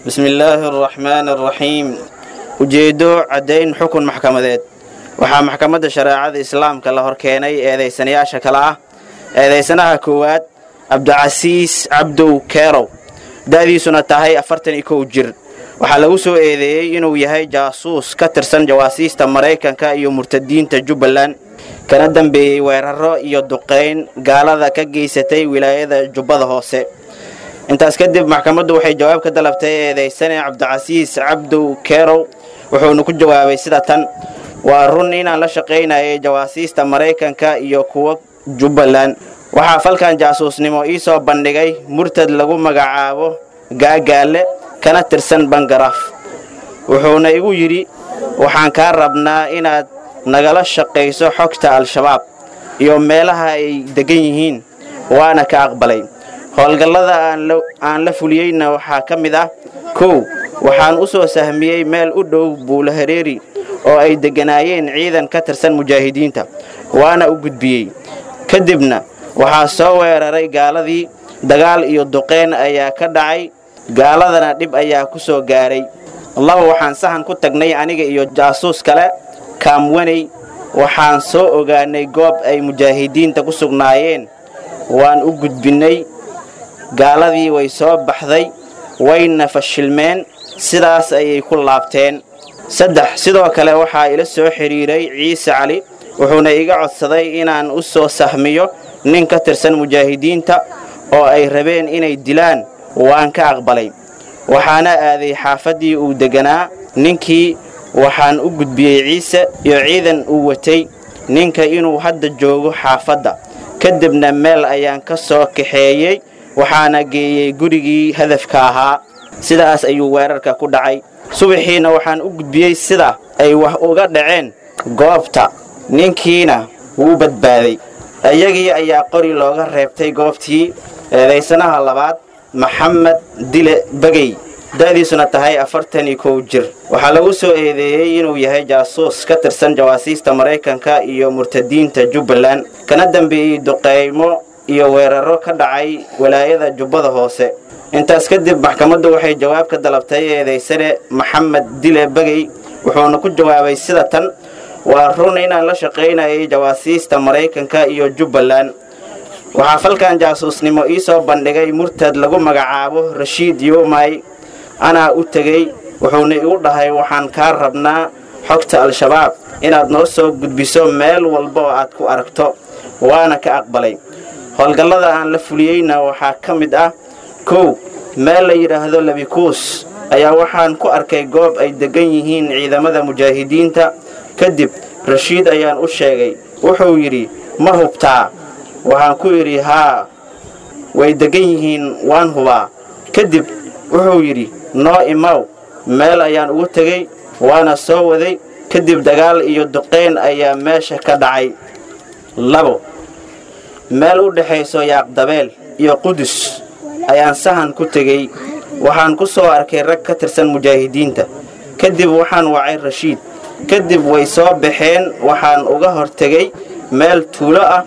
bismi illaahi araxmaani araxiim ujeeddo caddayn xukun maxkamadeed waxaa maxkamadda shareecada islaamka la hor keenay eedaysanayaasha kale ah eedaysanaha koowaad cabdicasiis cabdow keerow da'diisuna tahay afartan iyo kow jir waxaa lagu soo eedeeyey inuu yahay jaasuus ka tirsan jawaasiista maraykanka iyo murtadiinta jubbaland kana dambeeyey weeraro iyo duqayn gaalada ka geysatay wilaayada jubbada hoose intaas kadib maxkamaddu waxay jawaab ka dalabtay eedaysane cabdicasiis cabdow keerow wuxuuna ku jawaabay sida tan waa run inaan la shaqaynayay jawaasiista maraykanka iyo kuwa jubbaland waxaa falkan jaasuusnimo ii soo bandhigay murtad lagu magacaabo gaagaale kana tirsan bangaraaf wuxuuna igu yidhi waxaan kaa rabnaa inaad nagala shaqayso xogta al-shabaab iyo meelaha ay deggan yihiin waana ka aqbalay howlgallada aan la fuliyeyna waxaa ka mid ah kow waxaan u soo sahmiyey meel u dhow buulahareeri oo ay degganaayeen ciidan ka tirsan mujaahidiinta waana u gudbiyey kadibna waxaa soo weeraray gaaladii dagaal iyo duqeyn ayaa ka dhacay gaaladana dhib ayaa ku soo gaaray laba waxaan sahan ku tagnay aniga iyo jaasuus kale kaamwaney waxaan soo ogaanay goob ay mujaahidiinta ku sugnaayeen waan u gudbinnay gaaladii way soo baxday wayna fashilmeen sidaas ayay ku laabteen saddex sidoo kale waxaa ila soo xidhiiray ciise cali wuxuuna iga codsaday inaan u soo sahmiyo nin ka tirsan mujaahidiinta oo ay rabeen inay dilaan waan ka aqbalay waxaana aaday xaafaddii uu degganaa ninkii waxaan u gudbiyey ciise iyo ciidan uu watay ninka inuu hadda joogo xaafadda kadibna meel ayaan ka soo kaxeeyey waxaana geeyey gurigii hadafka ahaa sidaas ayuu weerarka ku dhacay subaxiina waxaan u gudbiyey sida ay wax uga dhaceen goobta ninkiina wuu badbaaday iyagii ayaa qori looga reebtay goobtii eedaysanaha labaad maxamed dile bagey da'diisuna tahay afartan iyo kow jir waxaa lagu soo eedeeyey inuu yahay jaasuus ka tirsan jawaasiista maraykanka iyo murtadiinta jubbaland kana dambeeyey duqeymo iyo weeraro ka dhacay walaayada jubbada hoose intaas kadib maxkamaddu waxay jawaab ka dalabtay eedaysane maxamed dile bagey wuxuuna ku jawaabay sida tan waa run inaan la shaqaynayay jawaasiista maraykanka iyo jubbaland waxaa falkan jaasuusnimo ii soo bandhigay murtad lagu magacaabo rashiid yoomay anaa u tegey wuxuuna igu dhahay waxaan kaa rabnaa xogta al-shabaab inaad noo soo gudbiso meel walba oo aad ku aragto waana ka aqbalay howlgallada aan la fuliyeyna waxaa ka mid ah kow meel la yidhaahdo labikuus ayaa waxaan ku arkay goob ay deggan yihiin ciidamada mujaahidiinta kadib rashiid ayaan u sheegay wuxuu yidhi ma hubtaa waxaan ku idhi haa way deggan yihiin waan hubaa kadib wuxuu yidhi noo imaw meel ayaan ugu tegey waana soo waday kadib dagaal iyo duqayn ayaa meesha ka dhacay labo meel u dhexayso yaaqdabeel iyo qudus ayaan sahan ku tegey waxaan ku soo arkay rag ka tirsan mujaahidiinta kadib waxaan wacay rashiid kadib way soo baxeen waxaan uga hortegey meel tuulo ah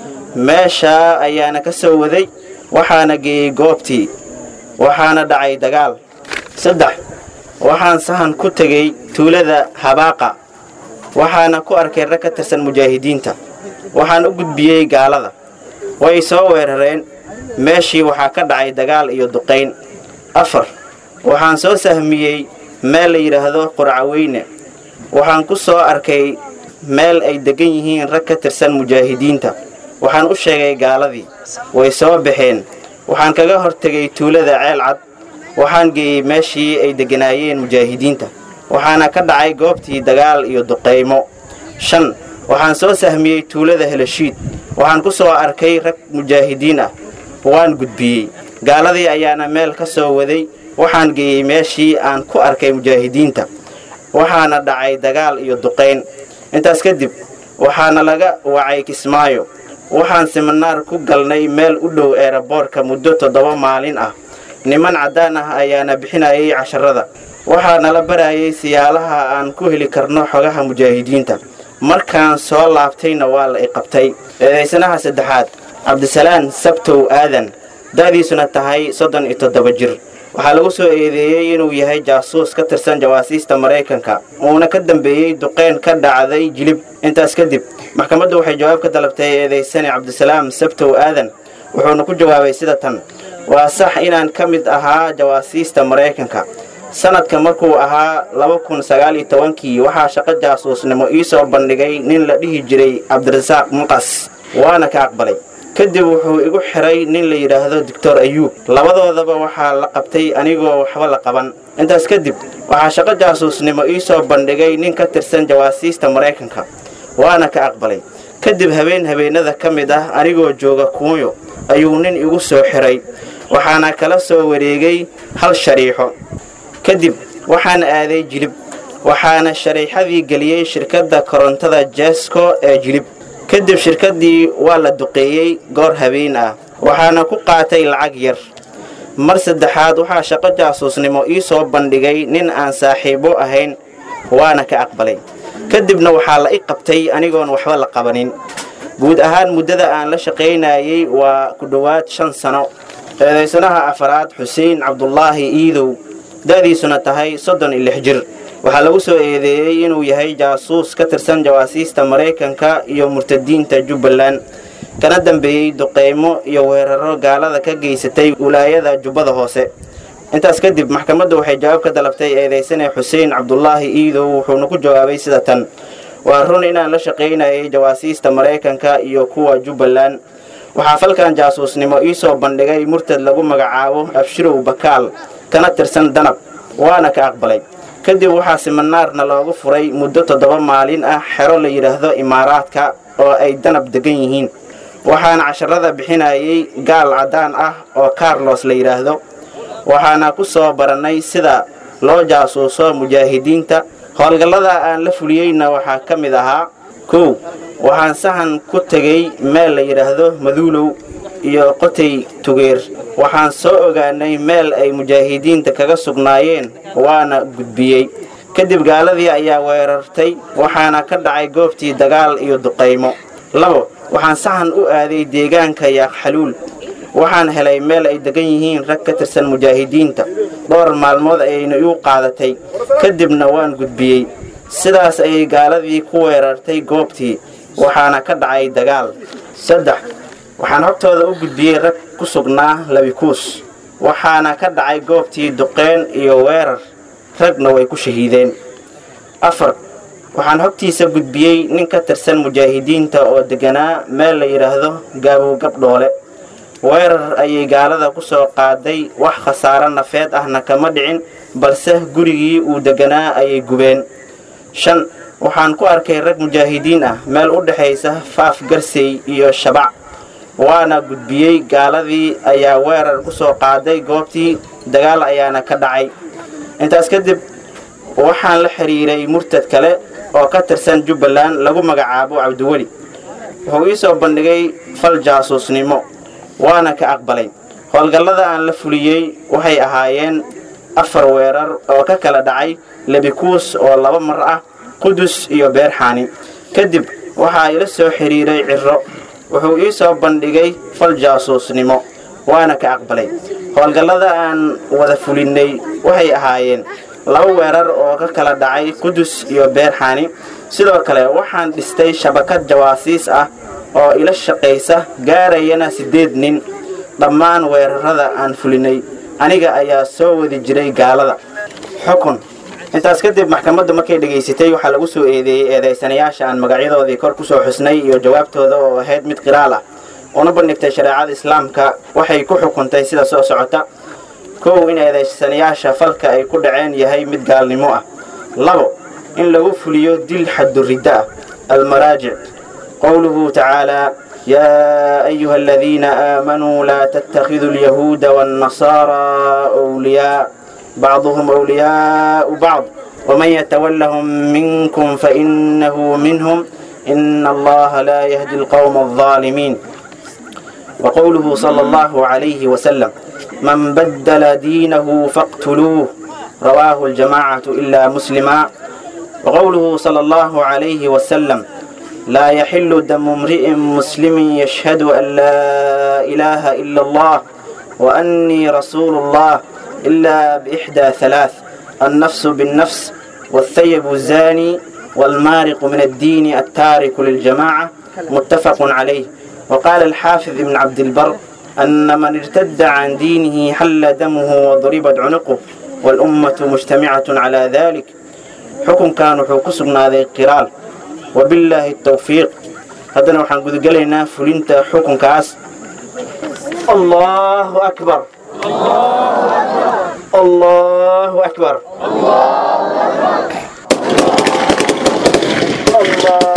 meeshaa ayaana ka soo waday waxaana geeyey goobtii waxaana dhacay dagaal saddex waxaan sahan ku tegey tuulada habaaqa waxaana ku arkay rag ka tirsan mujaahidiinta waxaan u gudbiyey gaalada way soo weerareen meeshii waxaa ka dhacay dagaal iyo duqayn afar waxaan soo sahmiyey meel la yidhaahdo qurcaweyne waxaan ku soo arkay meel ay deggan yihiin rag ka tirsan mujaahidiinta waxaan u sheegay gaaladii way soo baxeen waxaan kaga hortegay tuulada ceel cad waxaan geeyey meeshii ay degganaayeen mujaahidiinta waxaana ka dhacay goobtii dagaal iyo duqaymo shan waxaan soo sahmiyey tuulada helashiid waxaan ku soo arkay rag mujaahidiin ah waan gudbiyey gaaladii ayaana meel ka soo waday waxaan geeyey meeshii aan ku arkay mujaahidiinta waxaana dhacay dagaal iyo duqayn intaas kadib waxaana laga wacay kismaayo waxaan siminaar ku galnay meel u dhow eeraboorka muddo toddoba maalin ah niman caddaan ah ayaana bixinayay casharada waxaa nala barayay siyaalaha aan ku heli karno xogaha mujaahidiinta markaan soo laabtayna waa la iqabtay eedaysanaha saddexaad cabdisalaan sabtow aadan da'diisuna tahay soddon iyo toddoba jir waxaa lagu soo eedeeyey inuu yahay jaasuus ka tirsan jawaasiista maraykanka uuna ka dambeeyey duqeyn ka dhacday jilib intaas kadib maxkamaddu waxay jawaab ka dalabtay eedaysane cabdisalaam sabtow aadan wuxuuna ku jawaabay sida tan waa sax inaan ka mid ahaa jawaasiista maraykanka sanadka markuu ahaa laba kun sagaal iyo tobankii waxaa shaqo jaasuusnimo ii soo bandhigay nin la dhihi jiray cabdirasaaq muqas waana ka aqbalay kadib wuxuu igu xiray nin la yidhaahdo doctor ayuub labadoodaba waxaa la qabtay anigoo waxba la qaban intaas kadib waxaa shaqo jaasuusnimo ii soo bandhigay nin ka tirsan jawaasiista maraykanka waana ka aqbalay kadib habeen habeenada ka mid ah anigoo jooga kuunyo ayuu nin igu soo xiray waxaana kala soo wareegay hal shariixo kadib waxaan aaday jilib waxaana shariixadii geliyey shirkadda korontada jesko ee jilib kadib shirkaddii waa la duqeeyey goor habeen ah waxaana ku qaatay lacag yar mar saddexaad waxaa shaqo jaasuusnimo ii soo bandhigay nin aan saaxiibo ahayn waana ka aqbalay kadibna waxaa la i qabtay anigoon waxba la qabanin guud ahaan muddada aan la shaqaynayey waa ku dhowaad shan sano eedaysanaha afaraad xuseen cabdulaahi iidow da'diisuna tahay soddon iyo lix jir waxaa lagu soo eedeeyey inuu yahay jaasuus ka tirsan jawaasiista maraykanka iyo murtadiinta jubbaland kana dambeeyey duqeymo iyo weeraro gaalada ka geysatay wilaayada jubbada hoose intaas kadib maxkamaddu waxay jawaab ka dalabtay eedaysane xuseen cabdulaahi iidow wuxuuna ku jawaabay sida tan waa run inaan la shaqaynayay jawaasiista maraykanka iyo kuwa jubbaland waxaa falkan jaasuusnimo ii soo bandhigay murtad lagu magacaabo abshirow bakaal kana tirsan danab waana ka aqbalay kadib waxaa siminaarna loogu furay muddo toddoba maalin ah xero la yidhaahdo imaaraadka oo ay danab degan yihiin waxaana casharada bixinayay gaal caddaan ah oo carlos la yidhaahdo waxaana ku soo barannay sida loo jaasuuso mujaahidiinta howlgallada aan la fuliyeyna waxaa ka mid ahaa kow waxaan sahan ku tegey meel la yidhaahdo maduulow iyo qotay tugeer waxaan soo ogaanay meel ay mujaahidiinta kaga sugnaayeen waana gudbiyey kadib gaaladii ayaa weerartay waxaana ka dhacay goobtii dagaal iyo duqaymo labo waxaan sahan u aaday deegaanka yaaqxaluul waxaan helay meel ay degan yihiin rag ka tirsan mujaahidiinta dhowr maalmood ayayna iu qaadatay kadibna waan gudbiyey sidaas ayay gaaladii ku weerartay goobtii waxaana ka dhacay dagaal saddex waxaan hogtooda u gudbiyey rag ku sugnaa labikuus waxaana ka dhacay goobtii duqeen iyo weerar ragna way ku shahiideen afar waxaan hogtiisa gudbiyey nin ka tirsan mujaahidiinta oo deganaa meel la yidhaahdo gaabow gabdhoole weerar ayay gaalada ku soo qaaday wax khasaaro nafeed ahna kama dhicin balse gurigii uu deganaa ayay gubeen shan waxaan ku arkay rag mujaahidiin ah meel u dhexaysa faaf garsey iyo shabac waana gudbiyey gaaladii ayaa weerar ku soo qaaday goobtii dagaal ayaana ka dhacay intaas kadib waxaan la xidhiiray murtad kale oo ka tirsan jubbaland lagu magacaabo cabdiweli wuxuu ii soo bandhigay fal jaasuusnimo waana ka aqbalay howlgallada aan la fuliyey waxay ahaayeen afar weerar oo ka kala dhacay lebikuus oo laba mar ah qudus iyo beerxaani kadib waxaa ila soo xidhiiray ciro wuxuu ii soo bandhigay fal jaasuusnimo waana ka aqbalay howlgallada aan wada fulinnay waxay ahaayeen laba weerar oo ka kala dhacay qudus iyo beerxaani sidoo kale waxaan dhistay shabakad jawaasiis ah oo ila shaqaysa gaarayana siddeed nin dhammaan weerarada aan fulinay aniga ayaa soo wadi jiray gaalada xukun intaas kadib maxkamaddu markay dhegaysatay waxaa lagu soo eedeeyey eedaysanayaasha aan magacyadoodii kor ku soo xusnay iyo jawaabtooda oo ahayd mid qiraal ah una bandhigtay shareecada islaamka waxay ku xukuntay sida soo socota kow in eedaysanayaasha falka ay ku dhaceen yahay mid gaalnimo ah labo in lagu fuliyo dil xaduridda ah almaraajic qowluhu tacaalaa yaa ayuha aladiina aamanuu laa tattakhiduu alyahuuda waannasaaraa wliyaa bacduhum wliyaau bacd waman yatawallahum minkum fainahu minhum ina allaha laa yahdi alqowma alظaalimiin وقوله صلى الله عليه وسلم من بدل دينه فاقتلوه رواه الجماعة إلا مسلما وقوله صلى الله عليه وسلم لا يحل دم امرئ مسلم يشهد أن لا إله إلا الله وأني رسول الله إلا بإحدى ثلاث النفس بالنفس والثيب الزاني والمارق من الدين التارك للجماعة متفق عليه وقال الحافظ ابن عبد البر أن من ارتد عن دينه حل دمه وضربت عنقه والأمة مجتمعة على ذلك حكم كان وحكسبنا ذي قرال وبالله التوفيق هذا وحن قد قلنا فلنت حكم كاس الله أكبر الله أكبر الله